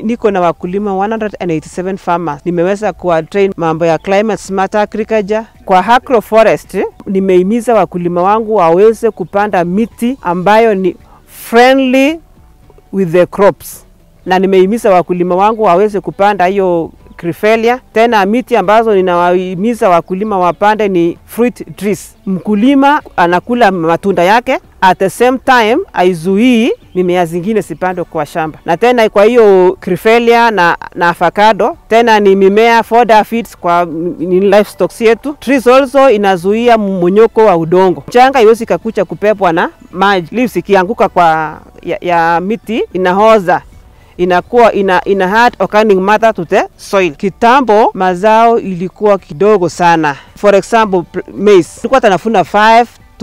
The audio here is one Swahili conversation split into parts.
niko na wakulima 187 farmers. Nimeweza kuwa train mambo ya climate smart agriculture. Kwa agroforest nimehimiza wakulima wangu waweze kupanda miti ambayo ni friendly with the crops, na nimehimiza wakulima wangu waweze kupanda hiyo Crifelia. Tena miti ambazo ninawahimiza wakulima wapande ni fruit trees. Mkulima anakula matunda yake, at the same time aizuii mimea zingine sipandwe kwa shamba. Na tena kwa hiyo Crifelia na, na avocado tena ni mimea fodder feeds kwa ni livestock yetu. Trees also inazuia mmonyoko wa udongo, mchanga iwezi kakucha kupepwa na maji. Leaves ikianguka kwa ya, ya miti inahoza inakuwa ina, ina add organic matter to the soil. Kitambo mazao ilikuwa kidogo sana. For example, maize ilikuwa tanafuna 5 to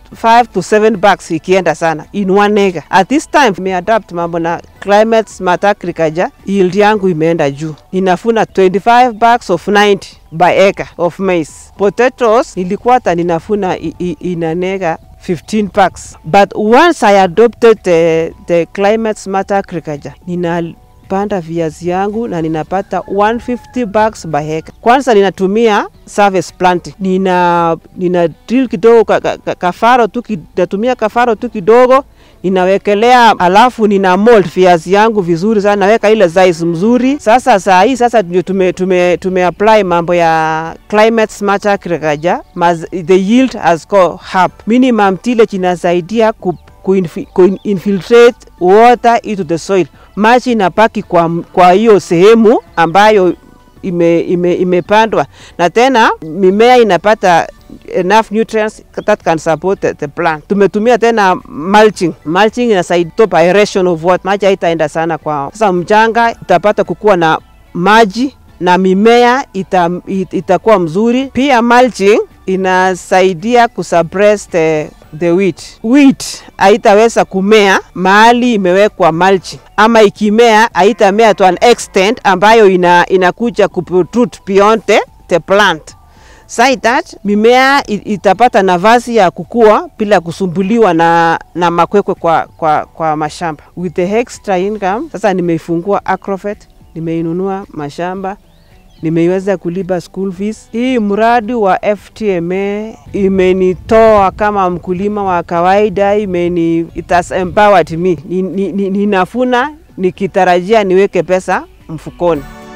5 to 7 bags ikienda sana in one acre. At this time imeadapt mambo na climate smart agriculture, yield yangu imeenda juu, inafuna 25 bags of 90 by acre of maize. Potatoes ilikuwa hata ninafuna in an acre 15 packs. But once I adopted the, the climate smart agriculture, ninapanda viazi yangu na ninapata 150 bags by acre. Kwanza ninatumia service planting. Nina, nina drill kidogo ka, ka, ka, kafaro tu natumia kafaro tu kidogo ninawekelea, alafu nina mold viazi yangu vizuri sana, naweka ile size mzuri. Sasa saa hii sasa ndio tume, tume, tume apply mambo ya climate smart agriculture, the yield has go up. Minimum tillage inasaidia ku kuinfiltrate water into the soil, maji inapaki kwa, kwa hiyo sehemu ambayo ime, ime, imepandwa na tena mimea inapata enough nutrients that can support the, the plant. Tumetumia tena mulching. Mulching inasaidia top aeration of water, maji haitaenda sana kwa sasa, mchanga itapata kukuwa na maji na mimea ita, it, itakuwa mzuri. Pia mulching inasaidia kusuppress the, the wheat. Wheat haitaweza kumea mahali imewekwa mulching, ama ikimea haitamea to an extent ambayo ina, inakuja kuprotrude beyond the, the plant so that mimea itapata nafasi ya kukua bila kusumbuliwa na, na makwekwe kwa, kwa, kwa mashamba. With the extra income sasa nimeifungua Agrovet, nimeinunua mashamba nimeiweza kulipa school fees. Hii mradi wa FTMA imenitoa kama mkulima wa kawaida, imeni it has empowered me. Ninafuna ni, ni, ni nikitarajia niweke pesa mfukoni.